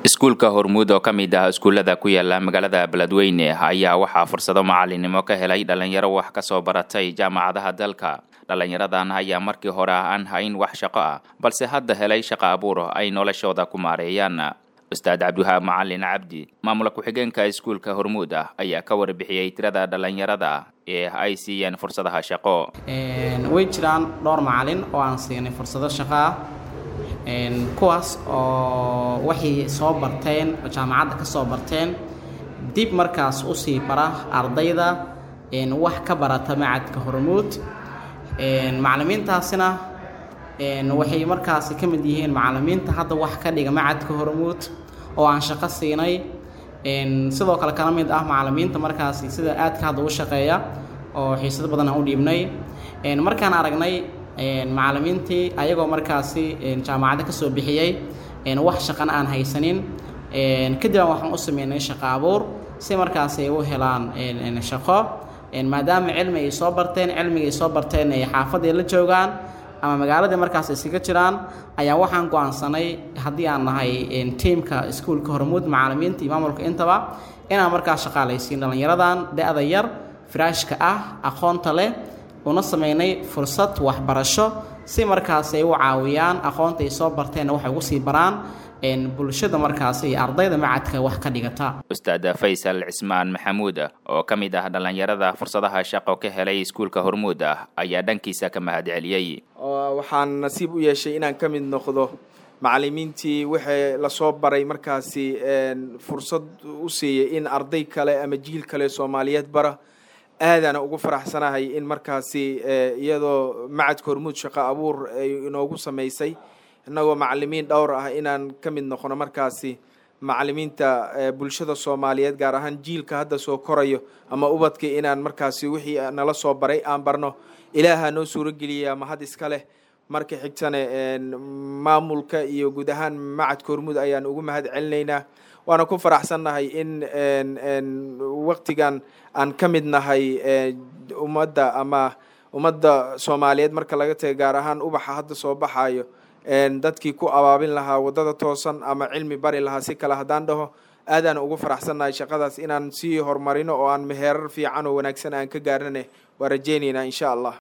iskuulka hormuud oo ka mid ah iskuullada ku yaala magaalada beledweyne ayaa waxaa fursado macalinimo ka helay dhalinyaro wax ka soo baratay jaamacadaha dalka dhalinyaradan ayaa markii hore aan hayn wax shaqo ah balse hadda helay shaqo abuur ay noloshooda ku maareeyaan ustaad cabdiwahaab macalin cabdi maamula ku-xigeenka iskuulka hormuud ah ayaa ka warbixiyey tirada dhalinyarada ee ay siiyeen fursadaha shaqo way jiraan dhowr macalin oo aan siinay fursado shaqo ah kuwaas oo waxay soo barteen oo jaamacadda ka soo barteen dib markaas usii bara ardayda wax ka barata macadka hormuud macalimiintaasina waxay markaasi ka mid yihiin macalimiinta hadda wax ka dhiga macadka hormuud oo aan shaqo siinay sidoo kale kala mid ah macalimiinta markaasi sida aadka hadda u shaqeeya oo xiisado badan aan u dhiibnay markaan aragnay macalimiintii ayagoo markaasi jaamacadda ka soo bixiyey wax shaqana aan haysanin kadibaan waxaan u sameynay shaqo abuur si markaasi ay u helaan shaqo maadaama cilmi ay soo barteen cilmiga ay soo barteen ay xaafadday la joogaan ama magaaladii markaas iskaga jiraan ayaa waxaan go-aansanay haddii aan nahay tiimka iskuulka hormuud macalimiinta iyo maamulka intaba inaan markaas shaqaalaysiin dhallinyaradan da-da yar firaashka ah aqoonta leh una sameynay fursad waxbarasho si markaas ay u caawiyaan aqoonta ay soo barteenna waxay ugu sii baraan bulshada markaasi iyo ardayda macadka wax ka dhigata ustaad faysal cismaan maxamuud oo ka mid ah dhallinyarada fursadaha shaqo ka helay iskuulka hormuud ah ayaa dhankiisa ka mahad celiyey waxaan nasiib u yeeshay inaan ka mid noqdo macalimiintii wixii lasoo baray markaasi fursad u siiyey in arday kale ama jiil kale soomaaliyeed bara aadaana ugu faraxsanahay in markaasi iyadoo macadka hormuud shaqo abuur ay inoogu samaysay innagoo macalimiin dhowr ah inaan ka mid noqono markaasi macalimiinta bulshada soomaaliyeed gaar ahaan jiilka hadda soo korayo ama ubadka inaan markaasi wixii nala soo baray aan barno ilaaha noo suurogeliya mahad iska leh marka xigtane maamulka iyo guud ahaan macadka hormuud ayaan ugu mahad celinaynaa waana ku faraxsannahay in waktigan aan ka mid nahay ummadda ama ummadda soomaaliyeed marka laga taga gaar ahaan ubaxa hadda soo baxayo dadkii ku abaabin lahaa waddada toosan ama cilmi bari lahaa si kale haddaan dhaho aadaan ugu faraxsannahay shaqadaas inaan sii horumarino oo aan meheerar fiican oo wanaagsan aan ka gaarnane waa rajeynaynaa insha allah